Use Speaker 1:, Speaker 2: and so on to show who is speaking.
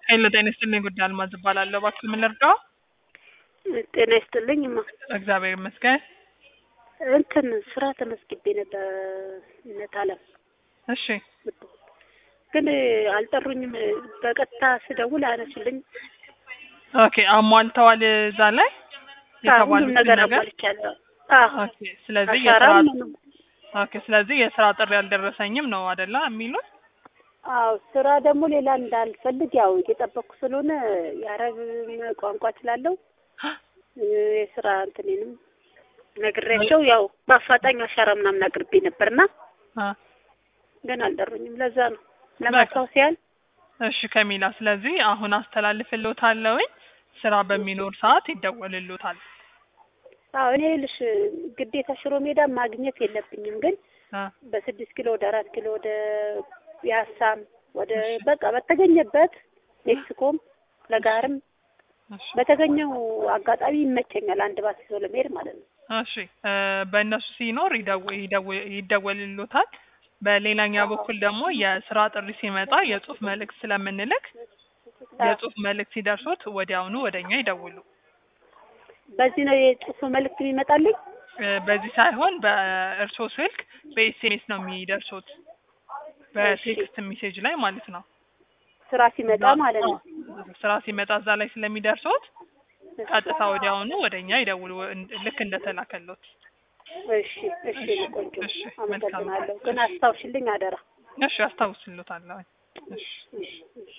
Speaker 1: ሄሎ ጤና ይስጥልኝ ጉዳይ አልማዝ እባላለሁ። እባክህ ምን ልርዳው?
Speaker 2: ጤና ይስጥልኝ እማ
Speaker 1: እግዚአብሔር ይመስገን።
Speaker 2: እንትን ስራ ተመስግቤ ነበር እነት አለም
Speaker 1: እሺ
Speaker 2: ግን አልጠሩኝም። በቀጥታ ስደውል አያነሱልኝ።
Speaker 1: ኦኬ አሟልተዋል እዛ ላይ
Speaker 2: ሁሉም
Speaker 1: የተባሉትን
Speaker 2: ነገር
Speaker 1: ነገር
Speaker 2: አሟልቻለሁ። አዎ
Speaker 1: ኦኬ ስለዚህ የስራ
Speaker 2: አሻራም ምኑም።
Speaker 1: ኦኬ ስለዚህ የስራ ጥሪ አልደረሰኝም ነው አይደለ የሚሉት?
Speaker 2: አዎ ስራ ደግሞ ሌላ እንዳልፈልግ ያው እየጠበቅኩ ስለሆነ የአረብ ቋንቋ እችላለሁ የስራ እንትኔንም ነግሬያቸው ያው በአፋጣኝ አሻራ ምናምን አቅርቤ ነበርና
Speaker 1: አ
Speaker 2: ግን አልጠሩኝም። ለዛ ነው ለማስታወስ ያህል
Speaker 1: እሺ ከሚላ ስለዚህ አሁን አስተላልፍልዎታለሁኝ ስራ በሚኖር ሰዓት ይደወልልዎታል።
Speaker 2: አዎ እኔ ልሽ ግዴታ ሽሮ ሜዳ ማግኘት የለብኝም ግን
Speaker 1: አ
Speaker 2: በስድስት ኪሎ ወደ አራት ኪሎ ወደ ፒያሳም ወደ በቃ በተገኘበት ሜክሲኮም ለጋርም
Speaker 1: እሺ
Speaker 2: በተገኘው አጋጣሚ ይመቸኛል። አንድ ባስ ይዞ ለመሄድ ማለት ነው።
Speaker 1: እሺ እ በእነሱ ሲኖር ይደው- ይደው- ይደወልልዎታል። በሌላኛ በኩል ደግሞ የስራ ጥሪ ሲመጣ የጽሁፍ መልእክት ስለምንልክ የጽሁፍ መልእክት ሲደርሶት ወዲያውኑ ወደኛ ይደውሉ።
Speaker 2: በዚህ ነው የጽሁፍ መልእክት የሚመጣልኝ።
Speaker 1: እ በዚህ ሳይሆን በእርሶ ስልክ በኤስኤምኤስ ነው የሚደርሱት በቴክስት ሜሴጅ ላይ ማለት ነው።
Speaker 2: ስራ ሲመጣ ማለት ነው።
Speaker 1: ስራ ሲመጣ እዛ ላይ ስለሚደርሱት ቀጥታ ወዲያውኑ ወደኛ ይደውሉ እን- ልክ እንደተላከሎት።
Speaker 2: እሺ እሺ
Speaker 1: እሺ፣
Speaker 2: ቆንጆ
Speaker 1: እሺ፣ መልካም።
Speaker 2: አመሰግናለሁ። ግን አስታውሽልኝ አደራ።
Speaker 1: እሺ አስታውስልዎታለሁ። እሺ
Speaker 2: እሺ እሺ